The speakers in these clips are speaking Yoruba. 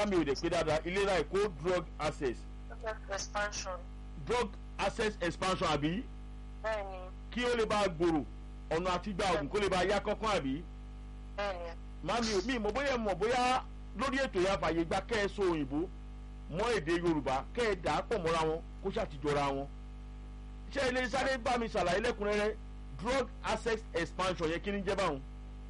bóyá mi ò dẹ̀ pé dáadáa ìlera èkó drug access expansion drug access expansion àbí bẹ́ẹ̀ni kí ó lè bá gbòòrò ọ̀nà àti gba oògùn kó lè bá yá kánkán àbí bẹ́ẹ̀ni màmí ò mí mọ̀ bóyá mọ̀ bóyá lórí ètò yà fàyè gba kẹ́ ẹ sọ òyìnbó mọ́ èdè yorùbá kẹ́ ẹ dà á pọ̀ mọ́ra wọn kó ṣàtijọ́ra wọn ṣé ilé sáré bá mi ṣàlàyé lẹ́kùnrẹ́rẹ́ drug access expansion yẹn kí ni jẹ́ báwọn.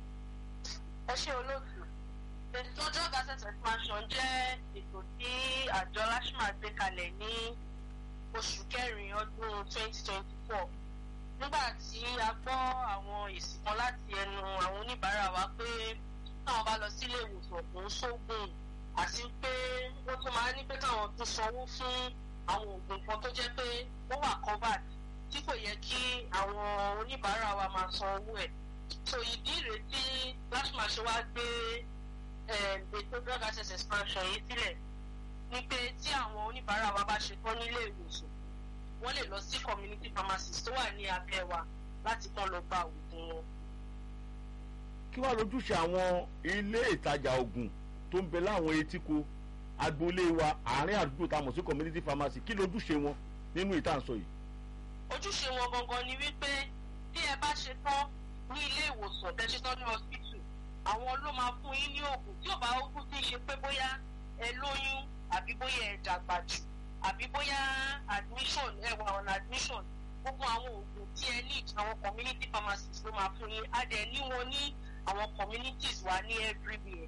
ẹ ṣe olóòtú ètò drug access expansion jẹ́ ètò tí àjọ lashma gbé kalẹ̀ ní oṣù kẹrin ọdún 2024 nígbà tí a gbọ́ àwọn èsì kan láti ẹnu àwọn oníbàárà wa pé táwọn bá lọ sílé ìwòsàn kò ń sóògùn àti pé wọ́n tún máa ń ní pé káwọn tún sanwó fún àwọn oògùn kan tó jẹ́ pé ó wà covered tí kò yẹ kí àwọn oníbàárà wa máa san owó ẹ̀ so ìdí rèé tí lashma ṣe wá gbé ètò drug access expansion yìí sílẹ̀ ni pé tí àwọn oníbàárà wa bá ṣe tán nílé ìwòsàn wọ́n lè lọ sí community pharmacies tó wà ní abẹ́ wa láti kàn lọ gba oògùn wọn. kí wàá lójúṣe àwọn ilé ìtajà oògùn tó ń bẹ láwọn etíko agboolé wa àárín àdúgbò tá a mọ̀ sí community pharmacy kí lójúṣe wọn nínú ìtànsọ yìí. ojúṣe wọn gangan ni wípé tí ẹ bá ṣe tán ní ilé ìwòsàn tẹ́ ṣe tán ní hospital àwọn ló máa fún yín ní oògùn tí ò bá oògùn tí ń ṣe pé bóyá ẹ lóyún àbí bóyá ẹ dàgbà jù àbí bóyá admission ẹ wà on admission gbogbo àwọn oògùn tí ẹ need àwọn community pharmacies ló máa fún yín á dẹ̀ ní wọn ní àwọn communities wa ní everywhere.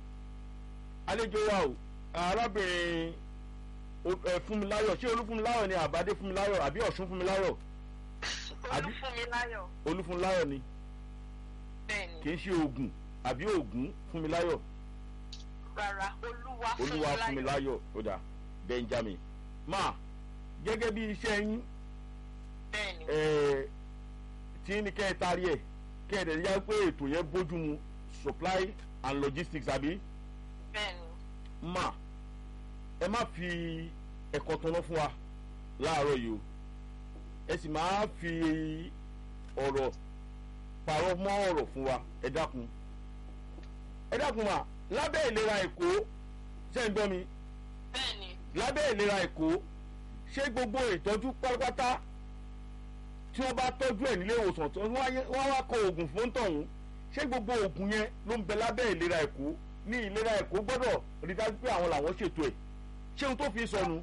àlejò wa o arábìnrin ẹ fúnmiláyọ̀ ṣé olúfúnmiláyọ̀ ni àbádé fúnmiláyọ̀ àbí ọ̀ṣun fúnmiláyọ̀ Àbí- olúfúnmiláyọ̀ olúfúnmiláyọ̀ ni bẹ́ẹ̀ni kì í ṣe oògùn àbí oògùn fúnmiláyọ̀ rárá olúwa olúwa fúnmiláyọ̀ fúnmiláyọ̀ ó dà benjamin ma gẹ́gẹ́ bí iṣẹ́ yín bẹ́ẹ̀ni ẹ tí ní kẹ́ ẹ tarí ẹ̀ kẹ́ ẹ dẹ̀ yá pé ètò yẹn bójú mu supply and logistics àbí bẹ́ẹ̀ni ma ẹ má fi ẹ̀kọ́ tanná fún wa láàárọ̀ yìí o ẹ sì máa fi ọ̀rọ̀ pàrọ̀ mọ́ ọ̀rọ̀ fún wa ẹ dákun ẹ dákun ma lábẹ́ ìlera èkó ṣé ń gbọ́ mi bẹ́ẹ̀ni lábẹ́ ìlera èkó ṣé gbogbo ìtọ́jú pátápátá tí wọ́n bá tọ́jú ẹ̀ nílé ìwòsàn tó wọ́n wá- wọ́n wá kọ oògùn fún tọ̀hún ṣé gbogbo oògùn yẹn ló ń bẹ lábẹ́ ìlera èkó ní ìlera èkó gbọ́dọ̀ rí dájú pé àwọn làwọn ṣètò ẹ̀ ṣé ohun tó fi sọnù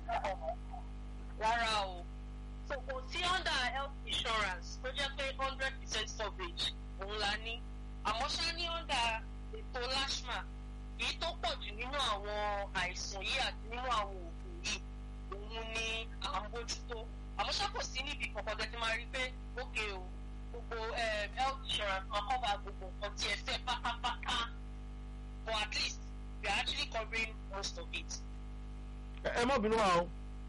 rárá o so kò sí under health insurance tó jẹ́ pé hundred percent coverage òun la ní àmọ́ ṣá ní under ètò lashma èyí tó pọ̀ jù nínú àwọn àìsàn yìí àti nínú àwọn oògùn yìí òun ni à ń bójútó àmọ́ ṣá kò sí níbi kankan tẹ́tí máa rí pé ókè o gbogbo um, health insurance kan cover gbogbo nǹkan tí ẹ fẹ́ pátápátá but at least we are actually covering most of it. ẹ ẹ má bínú wa o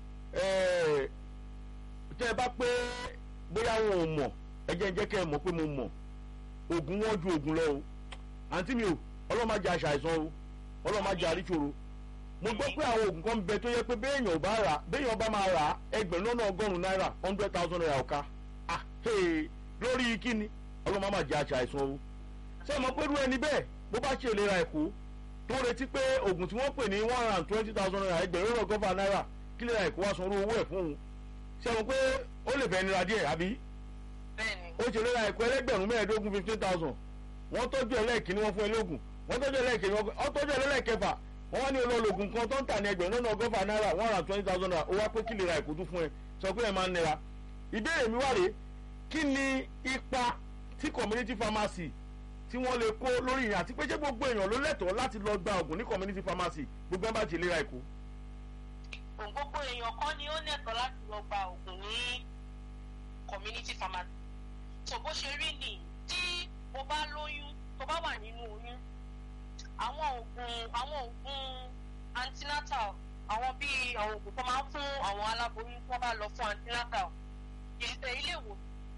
ẹ tẹ ẹ bá pé bóyá wọn ò mọ̀ ẹ jẹ́ jẹ́ kẹ́ ẹ mọ̀ pé mo mọ̀ oògùn wọn ju oògùn lọ o àǹtí mi o ọlọ́mọ ajá aṣàìsàn o ọlọ́mọ ajá àríṣòro mo gbọ́ pé àwọn oògùn kan ń bẹ tó yẹ pé béèyàn ò bá rà béèyàn bá máa rà á ẹgbẹ̀rún lọ́nà ọgọ́rùn-ún náírà hundred thousand naira ọ̀ka ah hey, lórí kíni ọlọ́mọ máa jẹ́ aṣàìsàn o ṣé mo pé irú ẹni bẹ́ẹ̀ bó bá ṣe ìlera ẹ̀kọ́ tó retí pé oògùn tí wọ́n pè ní one hundred and twenty thousand naira ẹgbẹ̀rún lọ́nà ọgọ́fà náírà kí lè ra ẹ̀kọ́ wá sanwó owó ẹ̀ fún un ṣé mo pé ó lè fẹ́ nira díẹ̀ àbí bẹ́ẹ̀ni ó ṣe lera ẹ̀kọ́ ẹlẹ́gbẹ̀rún mẹ́ẹ̀ẹ́dógún fifteen thousand wọ́n tọ́jú ẹlẹ́ẹ̀kíní wọ́n fún ẹlẹ́gùn wọ́n tọ́jú ẹlẹ́ẹ̀kíní wọ́n tọ́jú ẹlẹ́ẹ̀kẹfà wọ́n wá ní olóògùn kan tó ń tà ní ẹgbẹ̀rún lọ́nà ọgọ́fà náírà one hundred and twenty thousand naira ó wá pé kí lè ra ẹ̀kọ́ tún fún ẹ sọ pé ẹ máa ń nira ìbéèrè mi wá rèé kí ni ipa tí community pharmacy tí wọ́n lè kó lórí ìyẹn àti pé ṣé gbogbo èèyàn ló lẹ́tọ̀ọ́ láti lọ gba oògùn ní community pharmacy gbogbo ẹ̀ bá ti lera ẹ̀kọ́ òun gbogbo èèyàn kan ni ó nẹ̀tọ́ láti lọ gba oògùn ní community pharmacy tó bó ṣe rí nìyí tí o bá lóyún tó bá wà nínú oyún àwọn oògùn àwọn oògùn antenatal àwọn bíi àwọn oògùn tó máa ń fún àwọn aláboyún tó bá lọ fún antenatal ìṣẹ̀ ilé ìwòsàn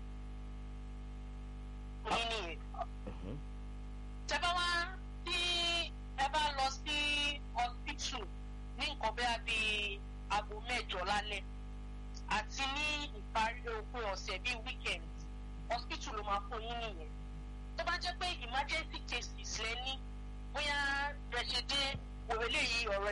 oyún nìyẹn tẹ bá wá tí ẹ bá lọ sí hospital ní nǹkan bẹ́ẹ̀ bí aago mẹ́jọ lálẹ́ àti ní ìparí òpin ọ̀sẹ̀ bíi weekend hospital ló máa fún yín nìyẹn tó bá jẹ́ pé emergency cases lẹ́ní bóyá rẹ̀ ṣe dé òwe léyìí ọ̀rọ̀